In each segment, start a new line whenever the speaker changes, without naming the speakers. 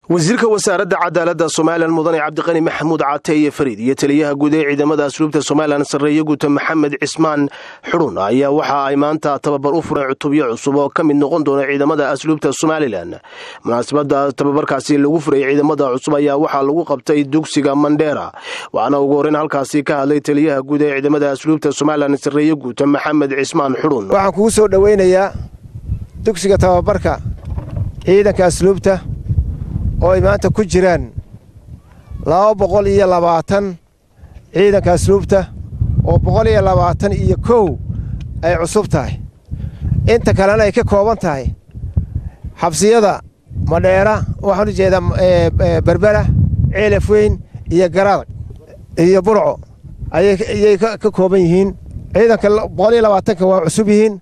wasiirka wasaaradda cadaaladda somalilan mudane cabdiqani maxamuud caate iyo fariid iyo taliyaha guud ee ciidamada asluubta somalilan sarreeye guuta maxamed cismaan xudhun ayaa waxa ay maanta tababar u fureen cutubyo cusub oo ka mid noqon doona ciidamada asluubta somalilan munaasabadda tababarkaasi lagu furayay ciidamada cusub ayaa waxaa lagu qabtay dugsiga mandheera waxaana ugu horreyn halkaasi ka hadlay taliyaha guud ee ciidamada asluubta somalilan sarreeye guuta maxamed cismaan xudhun
waxaan kugu soo dhoweynayaa dugsiga tababarka ciidanka asluubta oo ay maanta ku jiraan laba boqol iyo labaatan ciidanka asluubta oo boqol iyo labaatan iyo kow ay cusub tahay inta kalena ay ka kooban tahay xabsiyada madheera waxaan u jeedaa berbera ceelaf weyn iyo garadag iyo burco ayay ka kooban yihiin ciidanka boqol iyo labaatanka waa cusub yihiin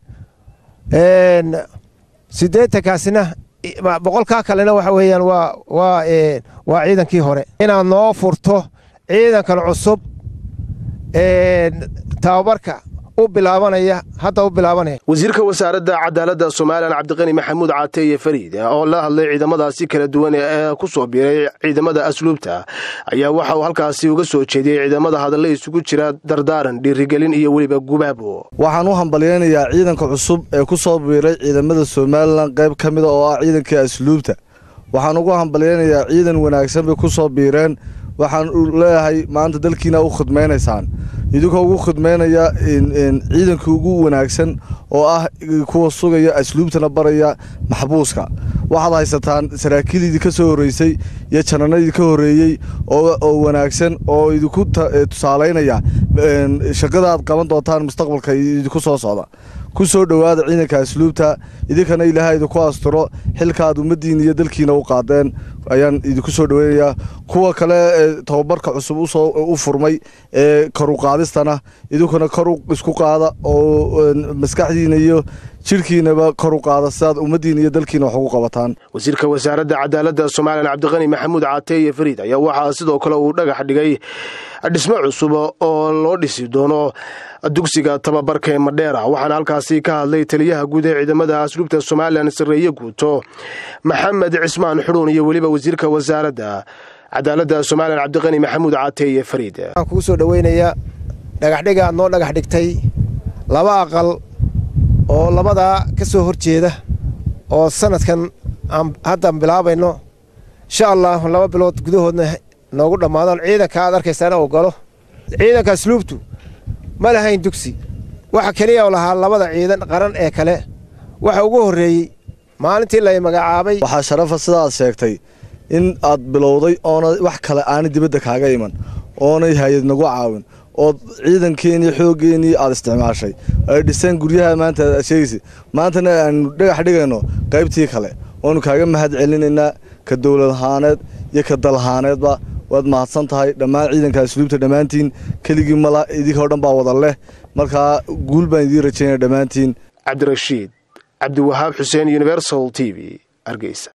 siddeetankaasina boqolkaa kalena waxa weeyaan waa waa waa ciidankii hore inaad noo furto ciidankan cusub tababarka u bilaabanaya hadda u bilaabanaya
wasiirka wasaaradda cadaaladda somalilan cabdiqani maxamuud caate iyo fariid oo la hadlay ciidamadaasi kala duwan ee ku soo biiray ciidamada asluubta ayaa waxa uu halkaasi uga soo jeediyey ciidamada hadalla isugu jira dardaaran dhiirigelin iyo weliba gubaabo
waxaan u hambalyaynayaa ciidanka cusub ee ku soo biiray ciidamada somalilan qayb ka mida oo ah ciidankii asluubta waxaan ugu hambalyaynayaa ciidan wanaagsan bay ku soo biireen waxaan leeyahay maanta dalkiina u khidmaynaysaan idinkoo ugu khidmaynaya ciidanka ugu wanaagsan oo ah kuwa sugaya asluubtana baraya maxbuuska waxaad haysataan saraakiil idinka soo horreysay iyo jananadii ka horreeyey oo wanaagsan oo idinku tusaalaynaya shaqada aad qaban doontaan mustaqbalka idinku soo socda ku soo dhowaada ciidanka asluubta idinkana ilaahay idinku asturo xilkaaad ummaddiina iyo dalkiina u qaadeen ayaan idinku soo dhoweynayaa kuwa kale ee tababarka cusub u furmay ee karuqaadistana idinkuna karu isku qaada oo maskaxdiina iyo jidhkiinaba kor u qaada sidaad ummaddiina iyo dalkiina wax ugu qabataan
wasiirka wasaaradda cadaaladda somalilan cabdiqani maxamuud caate iyo fariid ayaa waxaa sidoo kale uu dhagax dhigay dhismo cusub oo loo dhisi doono dugsiga tababarka ee madheera waxaana halkaasi ka hadlay taliyaha guud ee ciidamada asluubta somalilan sarreeye guuto maxamed cismaan xudhuun iyo weliba wasiirka wasaaradda cadaaladda somalilan cabdiqani maxamuud caate iyo fariid
waxaan kugu soo dhoweynayaa dhagaxdhiga aad noo dhagax dhigtay laba aqal oo labadaa ka soo hor jeeda oo sanadkan aan haddan bilaabayno insha allah laba bilood gudahoodna noogu dhammaadaan ciidanka aad arkaysaana uu galo ciidanka asluubtu ma lahayn dugsi waxa keliya lahaa labada ciidan qaran ee kale waxa ugu horreeyey maalintii lay magacaabay
waxaa sharafa sidaad sheegtay in aad bilowday oona wax kale aanay dibadda kaaga iman oonay hay-ad nagu caawin ood ciidankeenii xooggeenii aad isticmaashay ay dhiseen guryaha maanta aad sheegaysa maantana aanu dhagax dhigayno qaybtii kale oonu kaaga mahad celinaynaa ka dowlad ahaaneed iyo ka dal ahaaneedba waad mahadsan tahay dhammaan ciidanka asluubta dhammaantiin keligii mala idinkao dhan baa wada leh markaa guul baan idiin rajaynaya dhammaantiin
cabdirashiid cabdiwahaab xuseen universal t v hargeysa